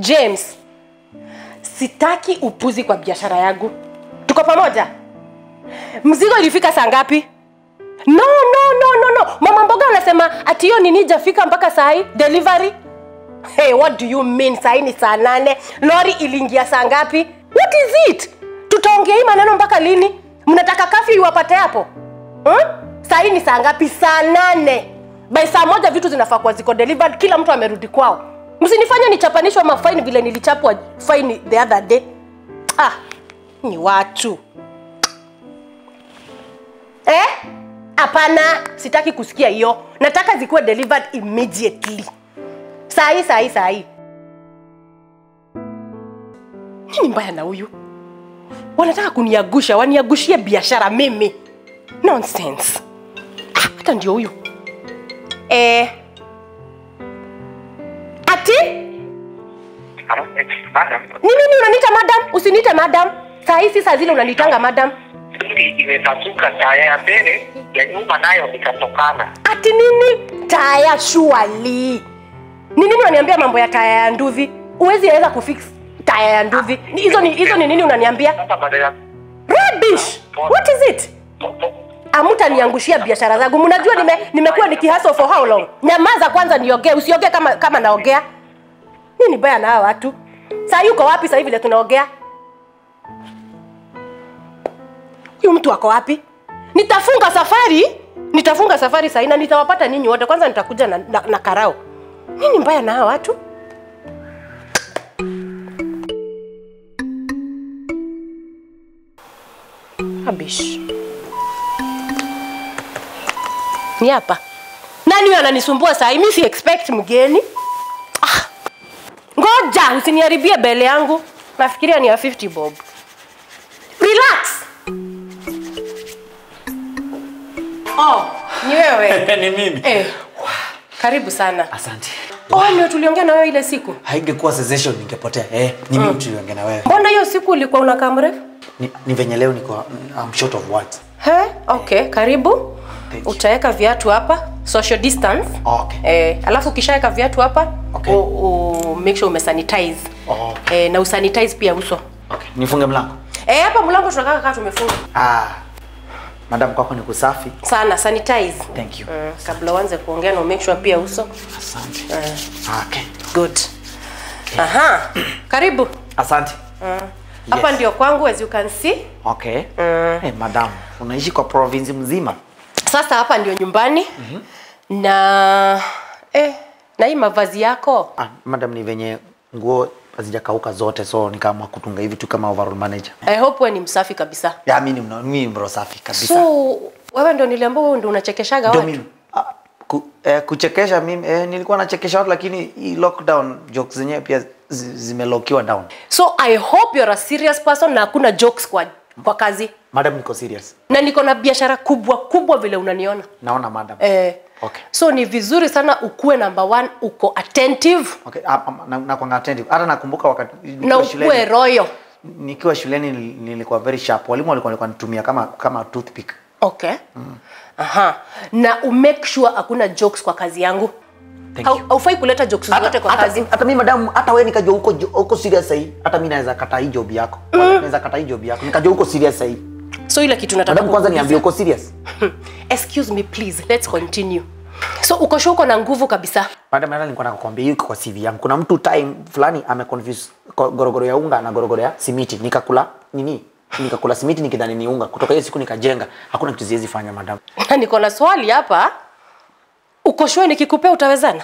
James, sitaki upuzi kwa biashara yangu. Tuko pamoja? Mzigo ilifika saa ngapi? No, no, no, no, no. Mama mboga anasema ati hiyo nini jafika mpaka saa hii delivery. Hey, what do you mean? Saa hii ni saa nane. Lori iliingia saa ngapi? What is it? Tutaongea hii maneno mpaka lini? Mnataka kafi iwapate hapo? Hmm? Saa hii ni saa ngapi? Saa nane. By saa moja vitu zinafaa kuwa ziko delivered, kila mtu amerudi kwao. Msinifanye nichapanishwe mafaini vile nilichapwa faini the other day. Ah, ni watu eh? Hapana, sitaki kusikia hiyo. Nataka zikuwe delivered immediately. Saa hii, saa hii, saa hii. Nini mbaya na huyu? Wanataka kuniagusha, waniagushie biashara mimi. Nonsense. Ah, hata ndio huyu. Eh. Ati? Madam, Ni nini unaniita madam? Usiniite madam. Saa hii si saa zile unanitanga madam. hili imepasuka taya ya mbele ya nyuma nayo ikatokana. Ati nini? Taya surely. Ni nini unaniambia mambo ya taya ya nduvi? Uwezi weza kufix taya ya nduvi. Ni- Hizo ni hizo ni nini unaniambia? Sasa badala Rubbish. What is it? po- po- Amutaniangushia biashara zangu. Mnajua nime nimekuwa nikihustle for how long? Nyamaza kwanza niongee, usiongee kama kama naongea. Nini baya na hawa watu? Saa yuko wapi sasa hivi vile tunaongea? Huyu mtu ako wapi? Nitafunga safari, nitafunga safari saa hii na nitawapata ninyi wote. Kwanza nitakuja na, na, na karao. Nini mbaya na hawa watu? Rubbish. Ni hapa. Nani huyo ananisumbua saa hii? Mimi si expect mgeni. Ah. Ngoja usiniharibie bele yangu. Nafikiria ni ya 50 bob. Relax. Oh, ni wewe. ni mimi eh. Karibu sana. asante Oh, ndio tuliongea na wewe ile siku. haingekuwa sensation ningepotea eh, ni mimi tuliongea na wewe Mbona hiyo siku ulikuwa unakaa mrefu? ni, ni venye leo niko I'm short of words He, okay, karibu. Thank you. Utaweka viatu hapa, social distance. Okay. Eh, alafu ukishaweka viatu hapa, Okay. u, u, make sure umesanitize. Oh. Eh, na usanitize pia uso. okay. nifunge mlango Eh, hapa mlango tunakaa kama tumefunga. ah, madam kwako ni kusafi Sana sanitize. thank you Mm, kabla uanze kuongea na make sure pia uso. asante Eh, okay. good. Aha. Karibu. asante Hapa Yes. ndio kwangu as you can see. okay hey, madam unaishi kwa province mzima Sasa hapa ndio nyumbani. Na eh, na hii mavazi yako ah, madam ni venye nguo hazijakauka zote so nikaamua kutunga hivi tu kama overall manager I hope wewe ni msafi kabisa. ya mimi ni mna- mimi ni mro safi kabisa So wewe ndio niliambia wewe ndio unachekeshaga Ndio watu. mimi. Ah, ku, eh, kuchekesha mimi eh, nilikuwa nachekesha watu lakini hii lockdown jokes zenyewe pia zi- zimelokiwa down. So I hope you're a serious person na hakuna jokes kwa kwa kazi. Madam niko serious. Na niko na biashara kubwa kubwa vile unaniona. Naona madam. Eh, Okay. So ni vizuri sana ukuwe number one, uko attentive Okay, ah, ah, na, na kwanga attentive. Hata nakumbuka wakati na nikiwa ukuwe shuleni, royal. nikiwa shuleni nil- nilikuwa very sharp. Walimu walikuwa walikuwa nitumia kama kama toothpick. Okay. Aha. Na umake sure hakuna jokes kwa kazi yangu. Thank Hau- you. Haufai kuleta jokes zote Hata, kwa hata, kazi. hata mimi madam, hata wewe nikajua huko huko serious sahi. Hata mimi naweza kata hii job yako. Naweza kata hii job yako. Nikajua huko serious sahi. So ile kitu nataka Madam kwanza kukuuliza- niambie uko serious. Excuse me please, let's continue. So uko sure uko na nguvu kabisa. Madam, hata nilikuwa nakwambia hiyo iko kwa CV yangu. Kuna mtu time fulani ameconfuse ko- gorogoro ya unga na gorogoro ya simiti. Nikakula nini? Nikakula simiti nikidhani ni unga. Kutoka hiyo siku nikajenga. Hakuna kitu siwezi fanya madam. Na niko na swali hapa. Uko sure nikikupea utawezana?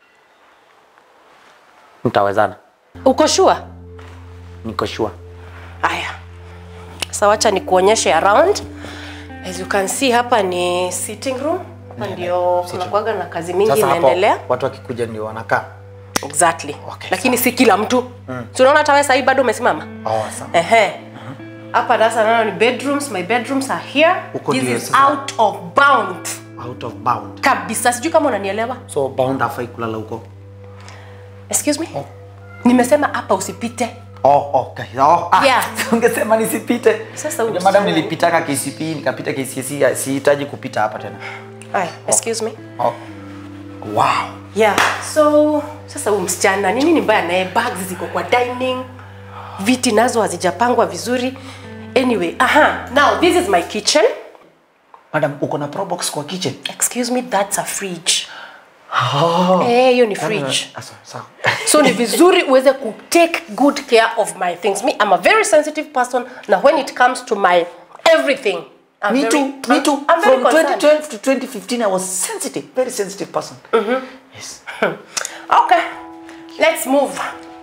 Mtawezana. Uko sure? Niko sure. Aya. Sasa wacha nikuonyeshe around. As you can see hapa ni sitting room. Hapa ndio kunakuwaga na kazi mingi Sasa hapo inaendelea. watu wakikuja ndio wanakaa. Exactly. Okay, Lakini si kila mtu. Mm. Si unaona hata wewe sasa hivi bado umesimama? Oh, sawa. Ehe. Hapa sasa naona ni bedrooms. My bedrooms are here. Huko This ndio is sasa. out of bound. Out of bound. Kabisa. Sijui kama unanielewa. So bound hafai kulala huko. Excuse me? Nimesema hapa usipite. Oh, okay. Oh, ah, Yeah. ungesema nisipite. Sasa Unajua usiseme. madam nilipitaka KCP nikapita KCSE sihitaji kupita hapa tena. Aya, excuse me. Oh. wow yeah so sasa huyu msichana ni nini mbaya naye bags ziko kwa dining viti nazo hazijapangwa vizuri anyway aha now this is my kitchen madam uko na probox kwa kitchen excuse me that's a fridge Eh, hiyo ni fridge Ah, sawa, sawa. so ni vizuri uweze ku take good care of my things me i'm a very sensitive person na when it comes to my everything I'm me very, too me too I'm very from concerned. 2012 to 2015 i was sensitive very sensitive person yes Okay, let's move.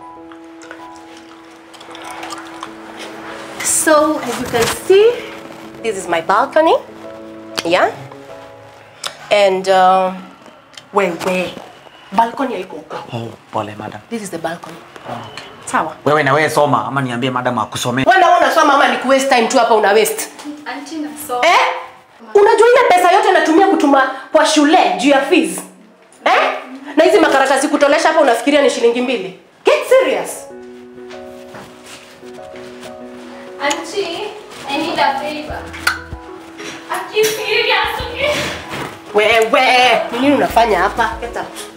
So, as you can see, this is my balcony. Yeah. And um, where where balcony haiko huko. oh pole madam This is the balcony. Sawa. wewe na wewe soma ama niambie madam akusomee Wewe ndio unasoma ama ni ku waste time tu hapa una waste. Auntie nasoma. Eh? Unajua ile pesa yote natumia kutuma kwa shule juu ya fees. Eh? Na hizi makaratasi kutolesha hapa unafikiria ni shilingi mbili? Get serious. Auntie, I need a favor. Are you serious? Okay. Wewe, ni nini unafanya hapa? Get up.